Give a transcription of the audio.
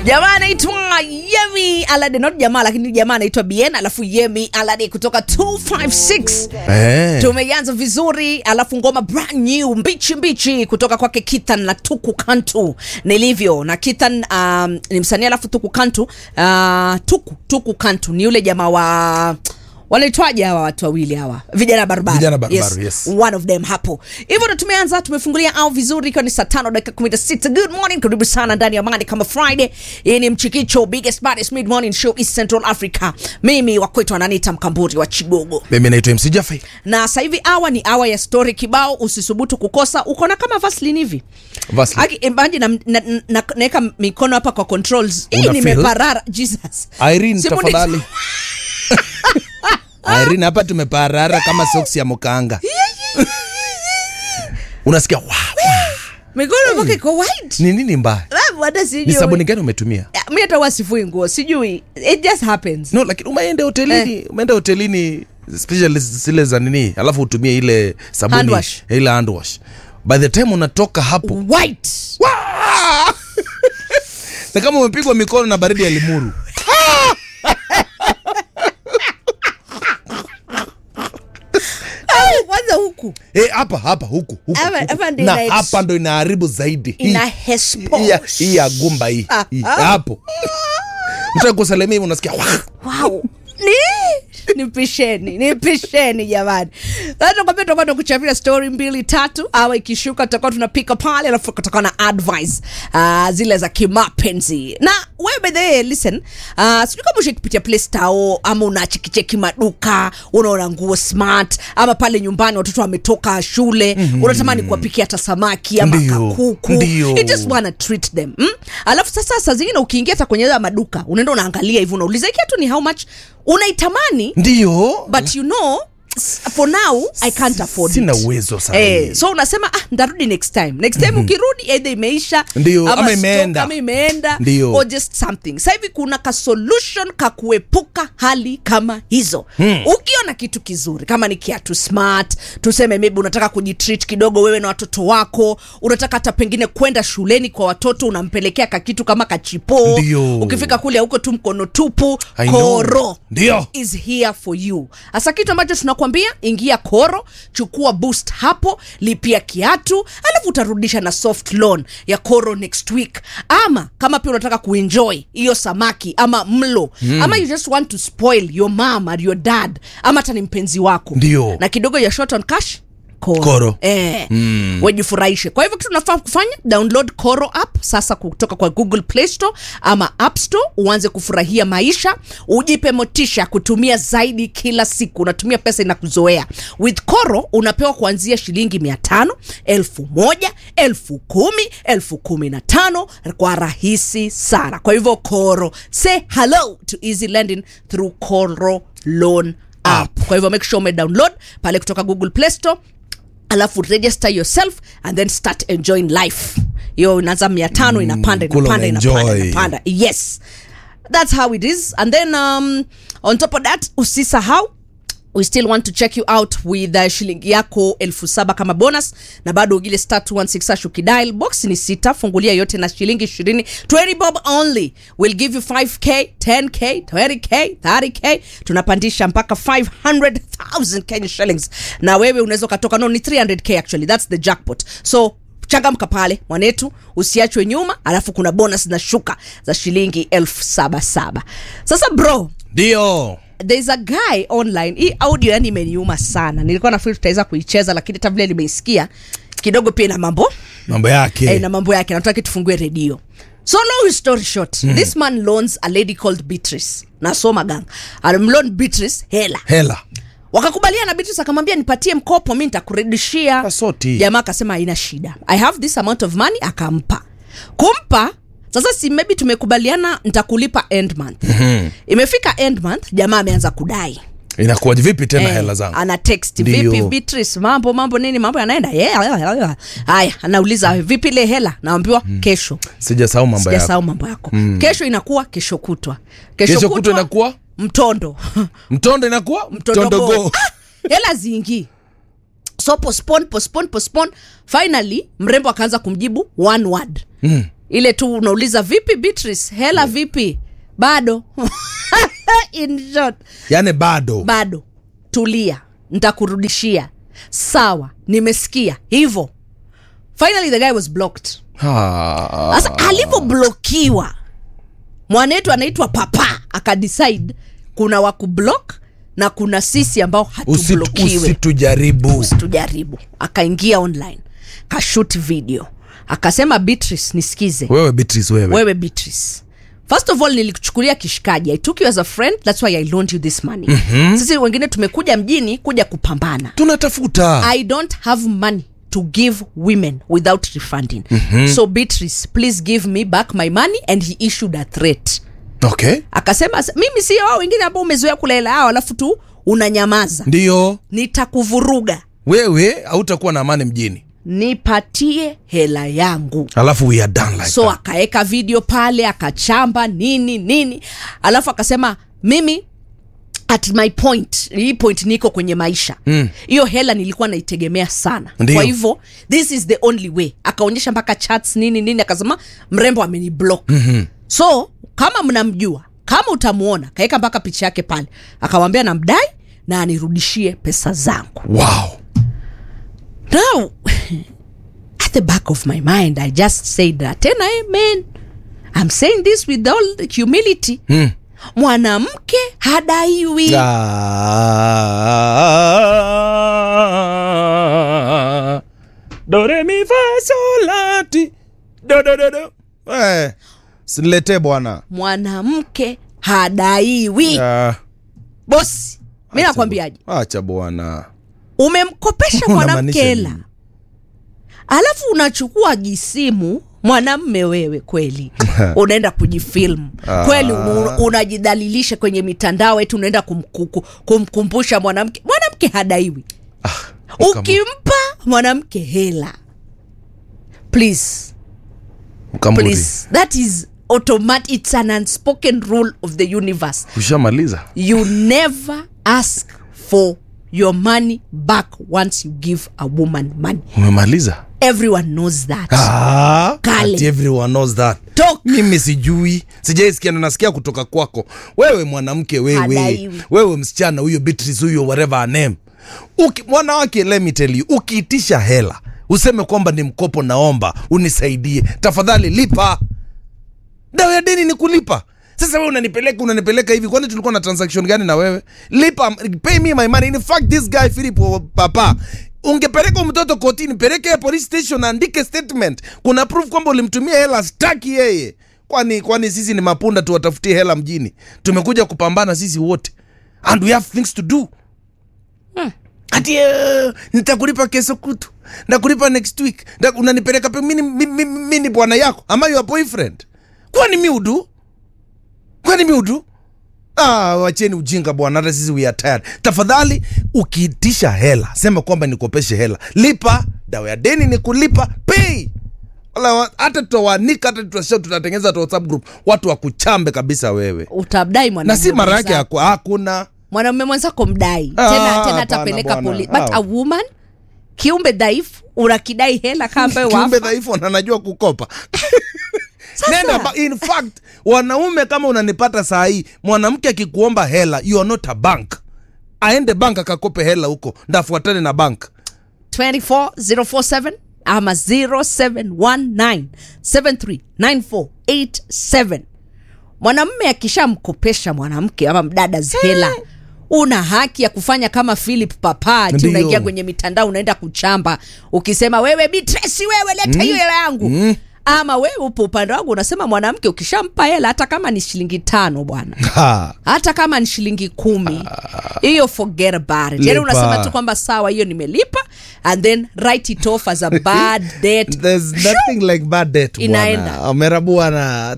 jamaa anaitwa yemi alade not jamaa lakini jamaa anaitwa bien alafu yemi alade kutoka 256 Eh. tumeanza vizuri alafu ngoma brand new mbichi mbichi kutoka kwake kithan na tuku kantu nilivyo na kithan um, ni msanii alafu tuku kantu uh, tuku tuku kantu ni yule jamaa wa wanaitwaje hawa watu wawili hawa vijana barubaru Vijana barubaru, yes. one of them hapo hivyo ndo tumeanza tumefungulia au vizuri ikiwa ni saa tano dakika kumi na sita good morning karibu sana ndani ya mani kama friday hii ni mchikicho biggest baddest mid morning show east central africa mimi wakwetu ananiita mkamburi wa chigogo mimi naitwa mc jafai na sasa hivi awa ni awa ya story kibao usisubutu kukosa uko na kama vaslin hivi Vaseline. Aki- imagine na- na- na- naweka mikono hapa kwa controls hii Una nimeparara jesus irene Simu ni- tafadhali irene hapa tumeparara kama soksi ya mukanga unasikia wow, mikono mpaka iko white ni nini mbaya Ah, bwana sijui. ni sabuni gani umetumia Ah, mi hata wasifui nguo sijui it just happens no lakini umeenda hotelini umeenda hotelini especially zile za nini alafu utumie ile sabuni Hand wash. ile hand wash by the time unatoka hapo white Wah! na kama umepigwa mikono na baridi ya limuru Au, kwanza huku Eh, hapa hapa huku huku, Hapa- huku. hapa ndio na ina- hapa ndo inaharibu zaidi Hii- ina hespo hii ya- hii ya gumba hii Ah, hii, ah. hapo mtu akusalimia hivi unasikia "Wah!" wow ni nipisheni nipisheni jamani sasa kwambia tutakuwa tukuchapia story mbili tatu au ikishuka tutakuwa tunapika pale alafu kutakuwa na advice uh, zile za kimapenzi na wewe by the way listen uh, sijui kama ushakipitia play store ama unachekicheki maduka unaona nguo smart ama pale nyumbani watoto wametoka shule mm-hmm. unatamani kuwapikia hata samaki ama Ndio, kakuku ndio. It just wanna treat them mm? alafu sasa saa zingine ukiingia hata kwenye haya maduka unaenda unaangalia hivi unauliza hii kiatu ni how much unaitamani ndio but you know s- for now i can't afford sina it. uwezo sana Eh, so unasema ah, ndarudi next time next time ukirudi either imeisha Ndio, ama stock, imeenda. ama imeenda Ndio. or just something sasa hivi kuna ka solution ka kuepuka hali kama hizo hmm. ukiona kitu kizuri kama ni kiatu smart tuseme maybe unataka kujitreat kidogo wewe na watoto wako unataka hata pengine kwenda shuleni kwa watoto unampelekea kakitu kama kachipo Ndio. ukifika kule huko tu mkono tupu I know. koro Ndio. is here for you hasa kitu ambacho tunakwambia ingia koro chukua boost hapo lipia kiatu alafu utarudisha na soft loan ya koro next week ama kama pia unataka kuenjoy hiyo samaki ama mlo mm. ama you just want to spoil your mom or your dad ama hata ni mpenzi wako Ndio. na kidogo ya short on cash Koro, Koro. Eh, mm. wajifurahishe kwa hivyo kitu unafaa kufanya download koro app sasa kutoka kwa google play store ama app store uanze kufurahia maisha ujipe motisha kutumia zaidi kila siku unatumia pesa inakuzoea with koro unapewa kuanzia shilingi mia tano elfu moja elfu kumi elfu kumi na tano kwa rahisi sana kwa hivyo koro say hello to easy lending through koro loan app kwa hivyo make sure ume download pale kutoka google play store alafu register yourself and then start enjoying life hiyo inaanza mia tano inapanda kula inapanda inapanda unaenjoy. inapanda yes that's how it is and then um, on top of that usisahau we still want to check you out with uh, shilingi yako elfu saba kama bonus na bado ugile star 216 hash ukidial box ni sita fungulia yote na shilingi 20 20 bob only will give you 5k 10k 20k 30k tunapandisha mpaka 500000 kenya shillings na wewe unaweza ukatoka no ni 300k actually that's the jackpot so changamka pale mwanetu usiachwe nyuma alafu kuna bonus na shuka za shilingi elfu saba saba sasa bro ndio there's a guy online hii audio yani imeniuma sana nilikuwa nafikiri tutaweza kuicheza lakini hata vile nimeisikia kidogo pia ina mambo mambo yake eh, na mambo yake nataka tufungue redio so long story short mm. this man loans a lady called beatrice nasoma gang alimloan beatrice hela hela wakakubaliana beatrice akamwambia nipatie mkopo mi nitakurudishia Kasoti. jamaa akasema haina shida i have this amount of money akampa kumpa sasa si maybe tumekubaliana nitakulipa end month mm-hmm. imefika end month jamaa ameanza kudai inakuwaje vipi tena Eh, hela zangu ana text Ndio. vipi beatrice mambo mambo nini mambo yanaenda yeah, yeah, yeah, yeah. haya anauliza vipi ile hela naambiwa mm. kesho sijasahau mambo yako sijasahau mambo yako mm. kesho inakuwa kesho kutwa kesho kutwa inakuwa mtondo mtondo inakuwa mtondogo mtondogo Ah, hela ziingii so postpone postpone postpone finally mrembo akaanza kumjibu one word mm. ile tu unauliza vipi Beatrice hela vipi bado in short yani bado bado tulia ntakurudishia sawa nimesikia hivyo finally the guy was blocked Ah. sasa alivyoblokiwa mwanetu anaitwa papa akadecide kuna wakublock na kuna sisi ambao Usitu- hatublokiwe usitujaribu tujaribu akaingia online kashut video akasema beatrice nisikize wewe Beatrice wewe wewe beatrice first of all nilikuchukulia kishikaji i took you as a friend that's why i loaned you this money mm-hmm. sisi wengine tumekuja mjini kuja kupambana tunatafuta i don't have money to give women without refunding mm-hmm. so beatrice please give me back my money and he issued a threat okay akasema mimi sio wao wengine ambao umezoea kula hela yao alafu tu unanyamaza ndiyo nitakuvuruga wewe hautakuwa na amani mjini nipatie hela yangu alafu we are done like so that. akaweka video pale akachamba nini nini alafu akasema mimi at my point hii point niko kwenye maisha hiyo mm. hela nilikuwa naitegemea sana Ndiyo. kwa hivyo this is the only way akaonyesha mpaka chats nini nini akasema mrembo ameni block mm-hmm. so kama mnamjua kama utamuona kaweka mpaka picha yake pale akamwambia namdai na anirudishie pesa zangu wow now at the back of my mind i just said that and I, man i'm saying this with all the humility mm. mwanamke hadaiwi Ah, do re mi fa sol la ti do do do do eh siniletee bwana mwanamke hadaiwi Ah, bosi mi nakwambiaje acha bwana umemkopesha mwanamke Unamaanisha hela nini? alafu unachukua jisimu mwanamme wewe kweli unaenda kujifilmu kweli un- unajidhalilisha kwenye mitandao eti unaenda kumkuku, kumkumbusha mwanamke mwanamke hadaiwi Mkama- ukimpa mwanamke hela please Mkamuri. please that is automatic it's an unspoken rule of the universe ushamaliza you never ask for your money back once you give a woman money umemaliza everyone knows that Ah, Kale. ati everyone knows that Talk. mimi sijui sijaisikia na nasikia kutoka kwako wewe mwanamke wewe Hadaiwi. wewe msichana huyo Beatrice huyo whatever her name Uki, mwanawake let me tell you ukiitisha hela useme kwamba ni mkopo naomba unisaidie tafadhali lipa dawa ya deni ni kulipa sasa wewe unanipeleka unanipeleka hivi kwani tulikuwa na transaction gani na wewe lipa pay me my money in fact this guy Philip oh, papa ungepeleka mtoto kotini peleke police station andike statement kuna proof kwamba ulimtumia hela staki yeye kwani kwani sisi ni mapunda tuwatafutie hela mjini tumekuja kupambana sisi wote and we have things to do ati uh, nitakulipa kesho kutu ndakulipa next week Nda, unanipeleka pe mini, mi, mi, mi ni bwana yako ama your boyfriend kwani mi udu kwani mi udu Ah, wacheni ujinga bwana, hata sisi we are tired. Tafadhali ukiitisha hela sema kwamba nikopeshe hela, lipa. Dawa ya deni ni kulipa, pay. Wala wa- hata tutawaanika, hata tutasha, tutatengeneza hata WhatsApp group, watu wakuchambe kabisa wewe, utamdai na mwanamume si mara yake mwenzako. haku- hakuna mwanamume mwenzako mdai Ah, tena tena hapana atapeleka bwana. poli but Ah. a woman kiumbe dhaifu unakidai hela kama ambayo kiumbe wafa dhaifu na anajua kukopa. Sasa. Nenda ba, in fact wanaume kama unanipata saa hii, mwanamke akikuomba hela, you are not a bank, aende bank akakope hela huko, ndafuatane na bank 24047 ama 0719739487 mwanamme akishamkopesha mwanamke ama mdada hela una haki ya kufanya kama philip papati Ndiyo. unaingia kwenye mitandao unaenda kuchamba ukisema wewe bitresi wewe leta hiyo hela yangu ama wewe upo upande wangu unasema mwanamke ukishampa hela hata kama ni shilingi tano bwana ha. hata kama ni shilingi kumi hiyo forget about it yani Lipa. unasema tu kwamba sawa hiyo nimelipa and then write it off as a bad debt There's nothing like bad debt Inaenda. bwana. Omera bwana